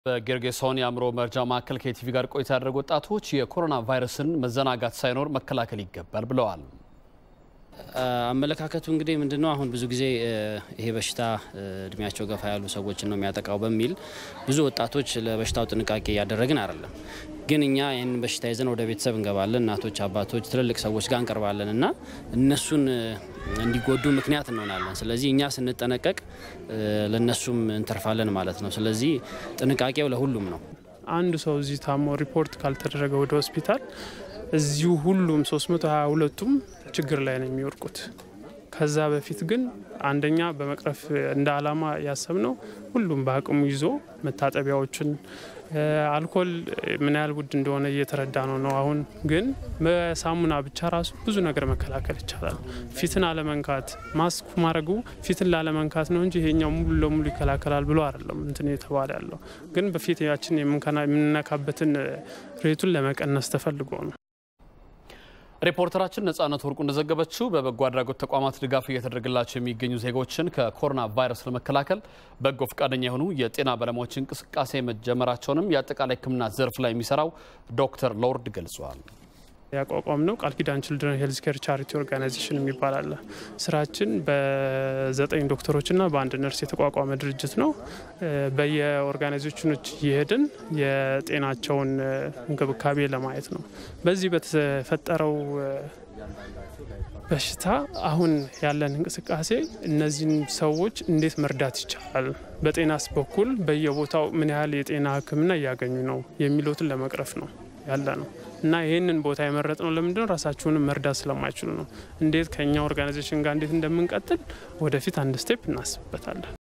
በጌርጌሶን የአእምሮ መርጃ ማዕከል ከኢቲቪ ጋር ቆይታ ያደረጉ ወጣቶች የኮሮና ቫይረስን መዘናጋት ሳይኖር መከላከል ይገባል ብለዋል። አመለካከቱ እንግዲህ ምንድነው? አሁን ብዙ ጊዜ ይሄ በሽታ እድሜያቸው ገፋ ያሉ ሰዎችን ነው የሚያጠቃው በሚል ብዙ ወጣቶች ለበሽታው ጥንቃቄ እያደረግን አይደለም። ግን እኛ ይህንን በሽታ ይዘን ወደ ቤተሰብ እንገባለን። እናቶች፣ አባቶች፣ ትልልቅ ሰዎች ጋር እንቀርባለን እና እነሱን እንዲጎዱ ምክንያት እንሆናለን። ስለዚህ እኛ ስንጠነቀቅ ለነሱም እንተርፋለን ማለት ነው። ስለዚህ ጥንቃቄው ለሁሉም ነው። አንዱ ሰው እዚህ ታሞ ሪፖርት ካልተደረገ ወደ ሆስፒታል እዚሁ ሁሉም 322ቱም ችግር ላይ ነው የሚወድቁት። ከዛ በፊት ግን አንደኛ በመቅረፍ እንደ አላማ ያሰብነው ሁሉም በአቅሙ ይዞ መታጠቢያዎችን አልኮል ምን ያህል ውድ እንደሆነ እየተረዳ ነው ነው አሁን ግን በሳሙና ብቻ ራሱ ብዙ ነገር መከላከል ይቻላል። ፊትን አለመንካት ማስክ ማድረጉ ፊትን ላለመንካት ነው እንጂ ይሄኛው ሙሉ ለሙሉ ይከላከላል ብሎ አይደለም እንትን የተባለ ያለው ግን በፊታችን የምንነካበትን ሬቱን ለመቀነስ ተፈልጎ ነው። ሪፖርተራችን ነጻነት ወርቁ እንደዘገበችው በበጎ አድራጎት ተቋማት ድጋፍ እየተደረገላቸው የሚገኙ ዜጎችን ከኮሮና ቫይረስ ለመከላከል በጎ ፈቃደኛ የሆኑ የጤና ባለሙያዎች እንቅስቃሴ መጀመራቸውንም የአጠቃላይ ሕክምና ዘርፍ ላይ የሚሰራው ዶክተር ሎርድ ገልጿል። ያቋቋም ነው ቃል ኪዳን ችልድረን ሄልዝ ኬር ቻሪቲ ኦርጋናይዜሽን የሚባል አለ። ስራችን በዘጠኝ ዶክተሮችና በአንድ ነርስ የተቋቋመ ድርጅት ነው። በየኦርጋናይዜሽኖች እየሄድን የጤናቸውን እንክብካቤ ለማየት ነው። በዚህ በተፈጠረው በሽታ አሁን ያለን እንቅስቃሴ እነዚህን ሰዎች እንዴት መርዳት ይቻላል፣ በጤናስ በኩል በየቦታው ምን ያህል የጤና ሕክምና እያገኙ ነው የሚሉትን ለመቅረፍ ነው ያለ ነው እና ይህንን ቦታ የመረጥ ነው ለምንድነው? ራሳችሁንም መርዳት ስለማይችሉ ነው። እንዴት ከእኛ ኦርጋናይዜሽን ጋር እንዴት እንደምንቀጥል ወደፊት አንድ ስቴፕ እናስብበታለን።